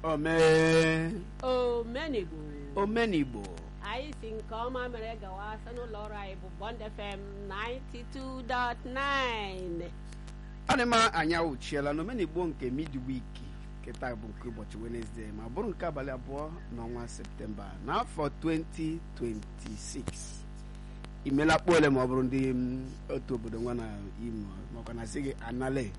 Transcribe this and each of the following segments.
omee omenigbo omenigbo anyị si nke ọma mere gawa site n'ụlọ ọrụ anyị bụ Bond FM 92.9 ọ dị mma anyị awụchiela na omenigbo nke midweek kịta bụ nke ụbọchị Wednesday ma bụrụ nke abalị abụọ n'ọnwa septemba n'afọ 2026 imela kpọ ole ma ọ bụrụ ndị mm, otu obodo nwa na imo makwa na sị gị anale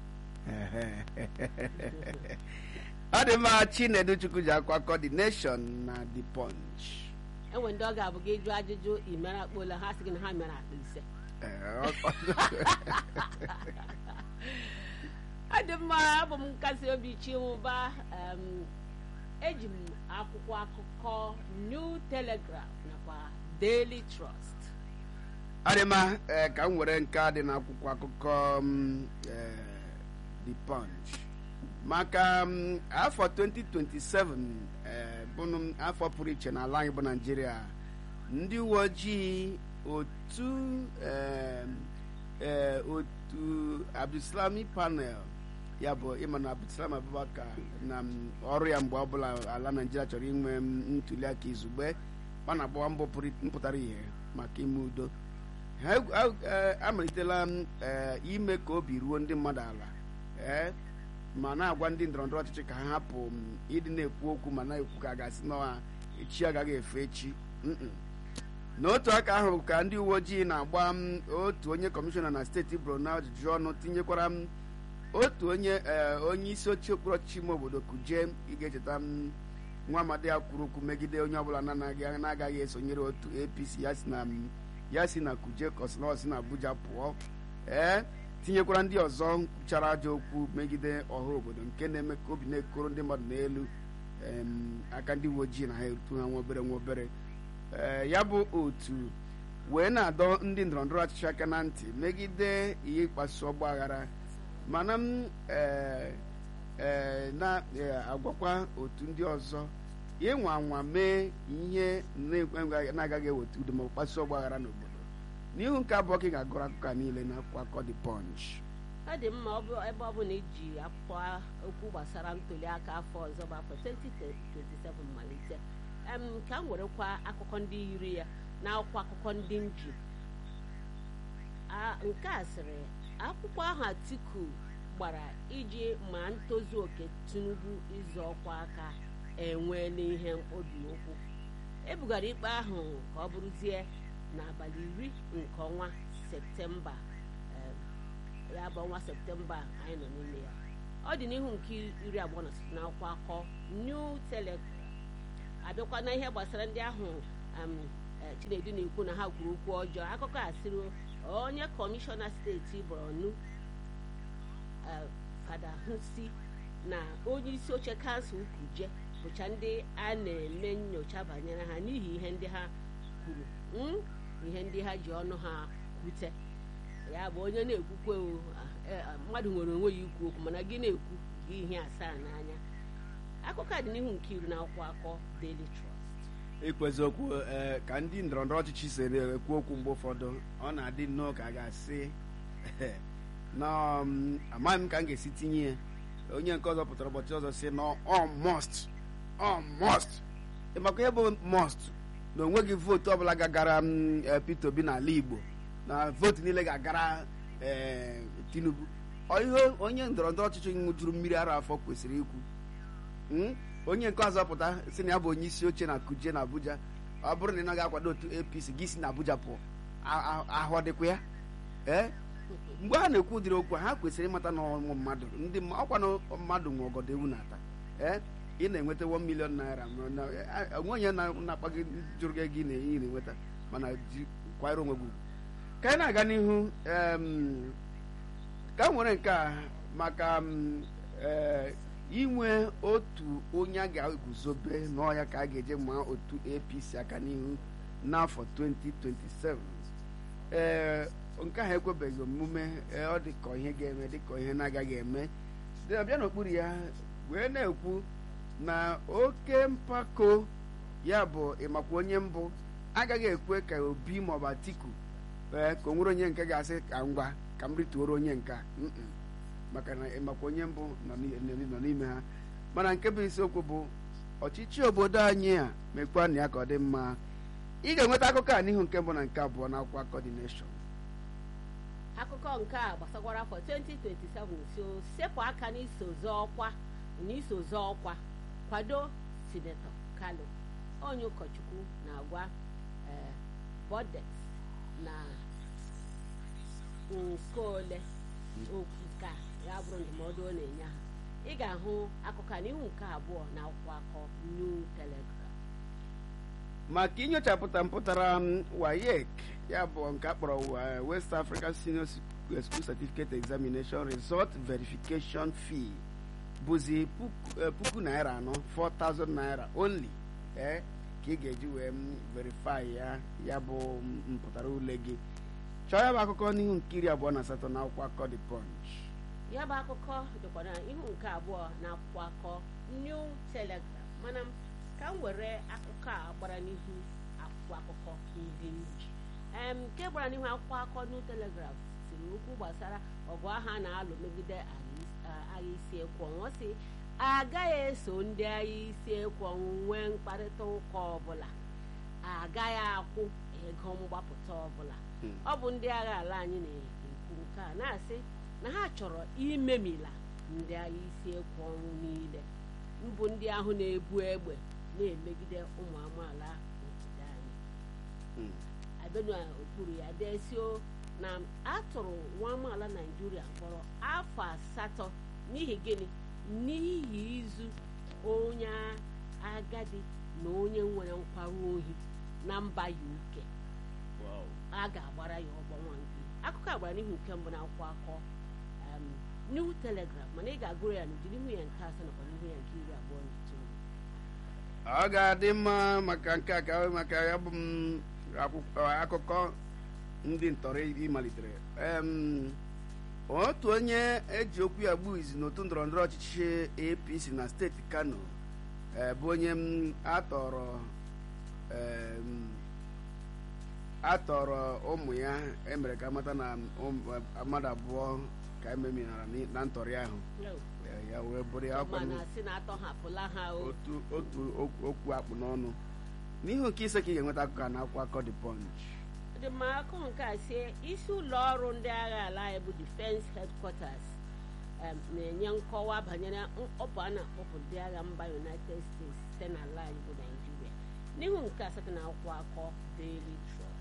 ọ dị mma chinedu chukwu ji akwa coordination na the punch enwe ndị ọ ga-abụ gị jụọ ajụjụ imere akpola ha sị gị na ha mere akpa ise Eh, ọ- ọ dị mma abụ m nkasi obi chinwụba em, eji m akwụkwọ akụkọ New Telegraph nakwa Daily Trust ọ dị mma eh, ka m were nke a dị n'akwụkwọ akụkọ m, eh, the punch maka m, afọ 2027 eh, bụnụ m afọ pụrụ iche n'ala anyị bụ naijiria ndị uwe ojii otu eh, eh, otu abdulsalami panel ya bụ ịma na abdulsalam abubakar na m, ọrụ ya mgbe ọbụla ala naijiria chọrọ inwe m, ntuli aka izugbe ọ na-agbawa mbọ pụrụ- mpụtara ihe maka ime udo ha ha- eh, amalitela m, eh, ime ka obi ruo ndị mmadụ ala eh, ma na-agwa ndị ndọrọndọrọ ọchịchị ka ha hapụ m, ịdị na-ekwu okwu ma na-ekwu ka a ga-asị na echi agaghị efe echi Mm-mm. n'otu aka ahụ ka ndị uwe ojii na-agba m otu onye kọmishọna na steeti borno ajụjụ ọnụ tinyekwara m otu onye eh, onye isi oche okpuru ọchịchị ime obodo kuje ị ga-echeta m nwa amadi ya kwuru okwu megide onye ọbụla na-anaghị na-agaghị esonyere otu apc ya si na m, ya si na kuje kọsịnọ si na abuja pụọ ee tinyekwara ndị ọzọ kwuchara ajọ okwu megide ọha obodo nke na-eme ka obi na-ekoro ndị mmadụ n'elu em, aka ndị uwe ojii na ha etu ha nwa obere nwa obere ee ya bụ otu wee na-adọ ndị ndọrọndọrọ ọchịchị aka na ntị megide ihe ịkpasu ọgba aghara mana m ee ee na-agwakwa otu ndị ọzọ ịnwa anwa mee ihe na- na-agaghị eweta udo ma ọ bụ kpasu ọgba aghara n'obodo n'ihu nke abụọ ka ị ga-agụrụ akụkọ a niile na akwụkwọ akụkọ The Punch ọ dị mma ọ bụ- ebe ọ bụ na iji akwụkwọ okwu gbasara ntuli aka afọ ọzọ bụ afọ 2027 malite em ka m werekwa akụkọ ndị yiri ya na akwụkwọ akụkọ ndị nji A- nke a sịrị akwụkwọ ahụ Atiku gbara iji ma ntozu oke Tinubu ịzọ ọkwa aka enweela ihe mkpobi ụkwụ ebugara ikpe ahụ ka ọ bụrụzie n'abalị iri nke ọnwa septemba em, ya bụ ọnwa septemba anyị nọ n'ime ya ọ dị n'ihu nke iri abụọ na site n'akwụkwọ akọ New Telegraph abịakwa na ihe gbasara ndị ahụ um, eh, Chinedu na-ekwu na ha kwuru okwu ọjọọ akụkọ a sịrị onye kọmishọna steeti Borno eh, Fada Husi na onye isi oche kansụl Kuje bụcha ndị a na-eme nyocha banyere ha n'ihi ihe ndị ha kwuru mm, ihe ndị ha ji ọnụ ha kwute ya bụ onye na-ekwukwe o, ah, eh, ah, mmadụ nwere onwe ya ikwu okwu mana gị na-ekwu gị ihe asaa n'anya akụkọ a dị n'ihu nke iri na akwụkwọ akọ Daily Trust ikwezi okwu ee ka ndị ndọrọndọrọ ọchịchị si ekwu okwu mgbe ụfọdụ ọ na-adị nnọọ ka a ga-asị na um, amaghị m ka m ga-esi tinye ya onye nke ọzọ pụtara ụbọchị ọzọ si na ọ must ọ must ịmakwa ihe bụ must na onweghị vootu ọbụla gagara m, eh, Peter Obi n'ala Igbo na vootu niile ga-agara eh, Tinubu Ọ ihe onye ndọrọndọrọ ọchịchị ṅụjuru mmiri ara afọ kwesịrị ikwu Mm? onye nke ọzọ pụta si na ya bụ onye isi oche na kuje na abuja ọ bụrụ na ị naghị akwado otu apc gị si na abuja pụọ a- a- ahụ ọ dịkwa ya ee mgbe ha na-ekwu ụdịrị okwu a, ha kwesịrị ịmata na ọmụ mmadụ ndị mma- ọkwa na mmadụ nwe ọgọdọ ewu na-ata ee ị na-enweta 1 million naira ma na- a- onwe onye na- na-akpa gị jụrụ gị gị na ị na-enweta mana ji kwanyere onwe gị ugwu. ka anyị na-aga n'ihu em, ka m nwere nke a maka m, ee, inwe otu onye a ga-eguzobe n'ọhịa ka a ga-eje ma otu apc aka n'ihu n'afọ 2027 ee nke ahụ ekwebeghị omume ee, ọ dịka ihe ga-eme dịka ihe na-agaghị eme site na bịa n'okpuru ya wee na-ekwu na oke mpako ya bụ ịmakwa onye mbụ agaghị ekwe ka obi maọbụ atiku ee ka o nwere onye nke ga-asị ka ngwa ka m rituoro onye nke a Mm-mm. maka na ịmakwa onye mbụ nọ n'i- nọ n'ime ha mana nke bụ isiokwu bụ ọchịchị obodo anyị a mekwa na ya ka ọ dị mma ị ga-enweta akụkọ a n'ihu nke mbụ na nke abụọ na akwụkwọ coordination akụkọ nke a gbasakwara afọ 2027 so sepụ aka n'iso zọọ ọkwa n'iso zọọ ọkwa kwado sinetọ kalo onye ụkọchukwu na-agwa ee bodet na nke ole okwu ka ya bụrụ ndụmọdụ ọ na-enye ha ị ga-ahụ akụkọ a n'ihu nke abụọ na akwụkwọ akọ new telegram maka inyochapụta mpụtara m wayek ya bụ nke a kpọrọ wa- west african senior school certificate examination result verification fee bụzi puku eh, puku naira anọ 4000 naira only eh, ka ị ga-eji wee m verify ya ya bụ m- mpụtara ule gị chọọ ya bụ akụkọ n'ihu nke iri abụọ na asatọ na akwụkwọ akọ the punch ya bụ akụkọ dịkwa na ihu nke abụọ na akwụkwọ akọ new telegram mana m ka m were akụkọ a gbara n'ihu akwụkwọ akụkọ ndị nji em nke gbara n'ihu akwụkwọ akụkọ new telegram siri okwu gbasara ọgụ agha a na-alụ megide agha is- a- agha isi ekwu ọnwụ si agaghị eso ndị agha isi ekwu ọnwụ nwee mkparịta ụka ọbụla agaghị akwụ ego mgbapụta ọbụla Hmm. ọ bụ ndị agha ala anyị na-ekwu nke a na-asị na ha chọrọ imemila ndị agha isi ekwu ọnwụ niile mbụ ndị ahụ na-ebu egbe na-emegide ụmụ amaala obodo anyị Mm. abenu okpuru ya desio na atụrụ nwa amaala naijiria mkpọrọ afọ asatọ n'ihi gịnị n'ihi izu onye agadi na onye nwere nkwarụ ohi na mba uk a ga-agbara ya ọgbọ nwa nke akụkọ a gbara n'ihu nke mbụ na akwụkwọ akọ um, new telegram mana ị ga-agụrụ ya n'ụdị n'ihu ya nke asaa nakwa n'ihu ya nke iri abụọ na itoolu ọ ga-adị mma maka nke a ka maka ya bụ m akwụkwọ akụkọ ndị ntọrọ ịmalitere Em, otu onye eji okwu ya gbuo izi n'otu ndọrọ ndọrọ ọchịchị apc na steeti kano eh, bụ onye m atọrọ em, atọrọ ụmụ ya emere ka amata na ụmụ- mmadụ abụọ ka ememinara n'i- na ntọrị ahụ No. Eh, ya wee bụrụ ya ọkwa mana si na atọhapụla ha o otu otu okwu- okwu akpụ n'ọnụ n'ihu nke ise ka ị ga-enweta akụkọ a na akwụkwọ akọ the punch dị ma akụ nke a sie isi ụlọ ọrụ ndị agha ala anyị bụ defense headquarters em, na-enye nkọwa banyere mkpọpụ a na-akpọpụ ndị agha mba united states site n'ala anyị bụ naijiria n'ihu nke asatọ na akwụkwọ akọ daily trust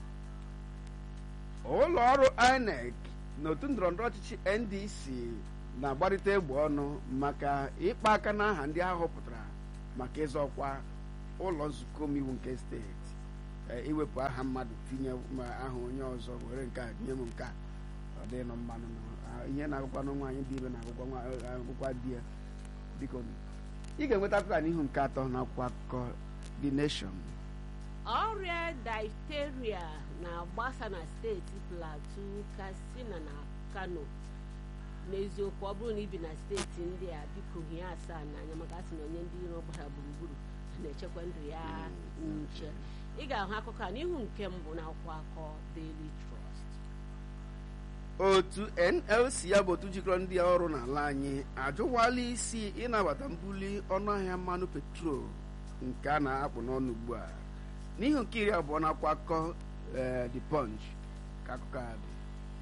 ụlọ ọrụ inec na otu ndọrọndọrọ ọchịchị ndc na-agbarịta egbe ọnụ maka ịkpa aka n'aha ndị ha họpụtara maka ịzọ ọkwa ụlọ nzukọ omeiwu nke steeti Eh, iwepụ aha mmadụ tinye ma aha onye ọzọ were nke a nye m nke a ọ dịghị nọ mmanụ nọ. Ah, ihe na-agụkwa na nwaanyị dị ime na-agụkwa nwa- eh, agụkwa di ya biko ị ga-enweta akụkọ a n'ihu nke atọ na akwụkwọ akụkọ the nation ọrịa difteria na-agbasa na steeti plateau katsina na kano n'eziokwu ọ bụrụ na ibi na steeti ndị a biko hie asaa n'anya maka asị na onye ndị iro gbara gburugburu na-echekwa ndụ ya nche ị ga-ahụ akụkọ a n'ihu nke mbụ na akwụkwọ akọ daily trust otu nlc ya bụ otu jikọrọ ndị ọrụ n'ala anyị ajụwala isi ịnabata mbuli ọnụahịa mmanụ petrol nke a na-akpụ n'ọnụ ugbu a n'ihi nke iri abụọ na akwa akụkọ eh, the punch ka akụkọ a dị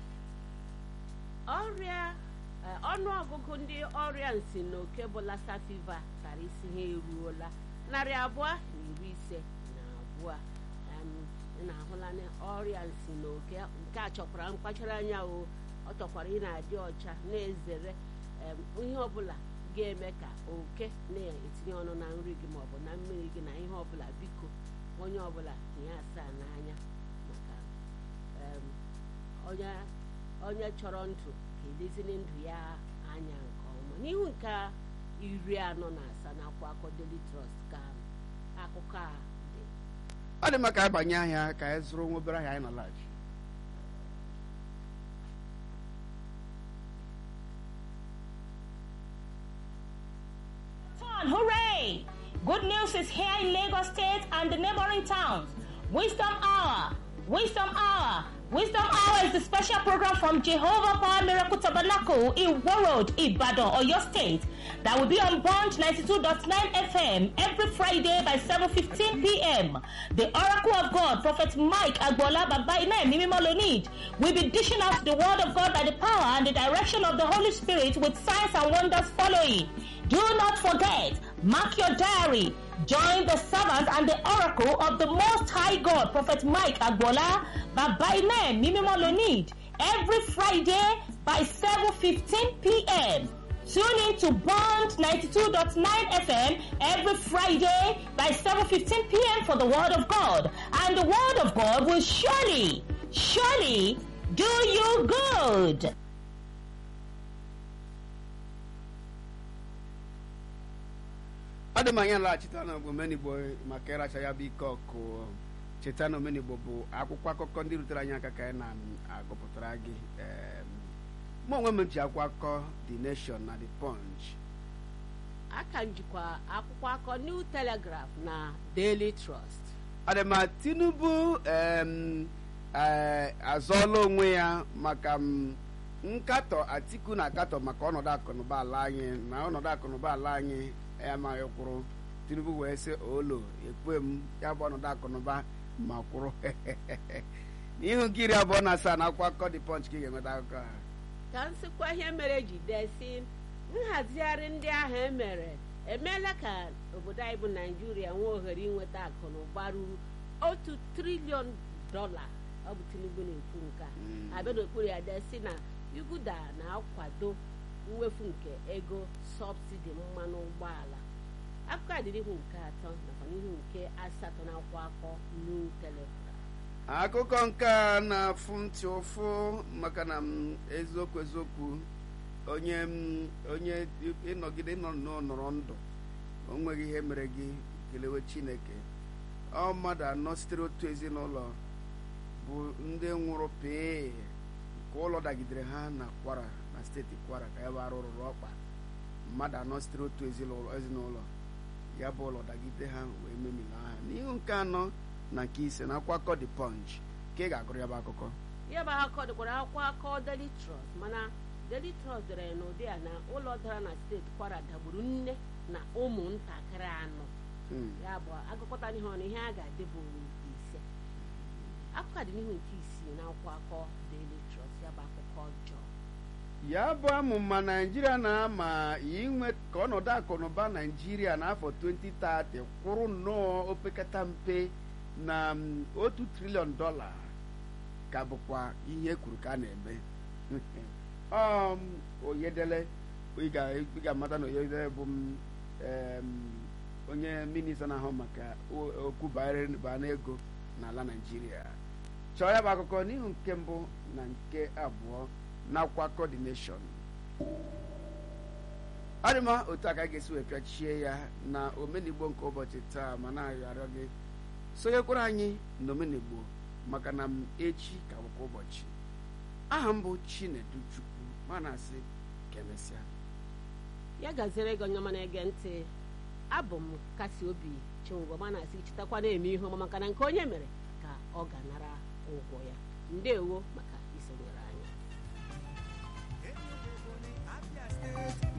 ọrịa eh, ọnụọgụgụ ndị ọrịa nsi na oke bụ lassa fever tara isi ha eruola narị abụọ na iri ise na abụọ Em, ị na-ahụla na ọrịa nsi na oke nke a chọkwara mkpachara anya o ọ chọkwara ị na-adị ọcha na-ezere em, ihe ọbụla ga-eme ka oke na-etinye ọnụ na nri gị maọbụ na mmiri gị na ihe ọbụla biko onye ọbụla tinye asaa n'anya maka em, onye onye chọrọ ndụ ga-edeziri ndụ ya anya nke ọma n'ihu nke iri anọ na asaa na akwa akọ Daily Trust ka akụkọ a dị ọ dị mma ka anyị banye ahịa ka anyị zụrụ nwa obere ahịa anyị na laghachi Fun, hooray! Good news is here in Lagos State and the neighboring towns. Wisdom Hour Wisdom Hour. Wisdom Hour is a special program from Jehovah Power Miracle Tabernacle in Warroad, Ibadan, Oyo State that will be on Bond 92.9 FM every Friday by 7.15 p.m. The Oracle of God, Prophet Mike Agbola Babaina Mimimolonid, will be dishing out the Word of God by the power and the direction of the Holy Spirit with signs and wonders following. Do not forget, mark your diary. Join the servant and the oracle of the Most High God, Prophet Mike Agbola, Babaina Mimimolonid, every Friday by 7.15 p.m. Tune in to Bond 92.9 FM every Friday by 7.15 p.m. for the Word of God. And the Word of God will surely, surely do you good. ọ dị m anya laghachita na omenigbo maka ịracha ya bụ ike ọkụ cheta na omenigbo bụ akwụkwọ akụkọ ndị rutere anyị aka ka anyị na-agụpụtara gị em, mụ onwe m ji akwụkwọ akụkọ the nation na the punch aka njikwa akwụkwọ akọ new telegraph na daily trust adịma tinubu em, eh, azọọla onwe ya maka m, nkatọ atiku na-akatọ maka ọnọdụ akụnụba ala anyị na ọnọdụ akụnụba ala anyị amaghị kwụrụ tinubu wee sị olo ekwe m ya bụ ọnọdụ akụnụba ma kwụrụ n'ihu nkiri abụọ na asaa na akwụkwọ akụkọ dị punch ka ị ga-enweta akụkọ a ka nsịkwa ihe mere ji desi nhazigharị ndị ahụ emere emeela ka obodo anyị bụ naijiria nwee ohere inweta akụ na ụba ruru otu triliọn dọla ọ bụ tinubu na-ekwu nke a Mm. abịa n'okpuru ya desi na yuguda na-akwado mwefu nke ego sọbsidi mmanụ ụgbọala akụkọ a dị n'ihu nke atọ nakwa n'ihu nke asatọ na akwụkwọ akọ new telegraph akụkọ nke a na-afụ ntị ụfụ maka na m eziokwu eziokwu onye m onye ịnọgide ịnọ n'ọnọrọ ndụ o nweghị ihe mere gị kelewe chineke ọ mmadụ anọ sitere otu ezinụlọ bụ ndị nwụrụ pee ka ụlọ dagidere ha na kwara na steeti kwara ka ebe arụ rụrụ ọkpa mmadụ anọ sitere otu ezinụlọ ezinụlọ ya bụ ụlọ dagide ha wee memila ha n'ihu nke anọ na nke ise na akwụkwọ akụkọ the punch ka ị ga-agụrụ ya bụ akụkọ ihe bụ akụkọ dịkwara akwụkwọ akọ Daily Trust mana Daily Trust dere n'ụdị a na ụlọ dara na steeti kwara dagburu nne na ụmụntakịrị anọ Hmm. ya bụ agụkọta ihe ọnụ ihe a ga-adị bụ ise akụkọ a dị n'ihu nke isii na akwụkwọ akọ Daily Trust ya bụ akụkọ ọjọọ ya bụ amụma naijiria na-ama inwe ka ọnọdụ akụnụba naijiria n'afọ 2030 kwụrụ nnọọ opekata mpe na mm, otu triliọn dọla ka bụkwa ihe e kwuru ka a na-eme um, oyedele ị ga- ị ga-amata na oyedele bụ m, em, onye minista na-ahụ maka o- okwu banyere banyere ego n'ala naijiria chọọ ya bụ akụkọ n'ihu nke mbụ na nke abụọ n'akwụkwọ akụkọ The Nation ọ dị mma otu a ka a ga-esi wee pịachie ya na omenigbo nke ụbọchị taa ma na-arịọ arịọ gị sonyekwara anyị na omenigbo maka na m echi ka bụkwa ụbọchị aha m bụ Chinedu Chukwu ma na-asị ka emesịa ya gaziere gị onye ọma na-ege ntị abụ m kasi obi chinwụba ma na-asị chetakwa na-eme ihe ọma maka na nke onye mere ka ọ ga-anara ụgwọ ya ndewo maka isonyere anyị Abia State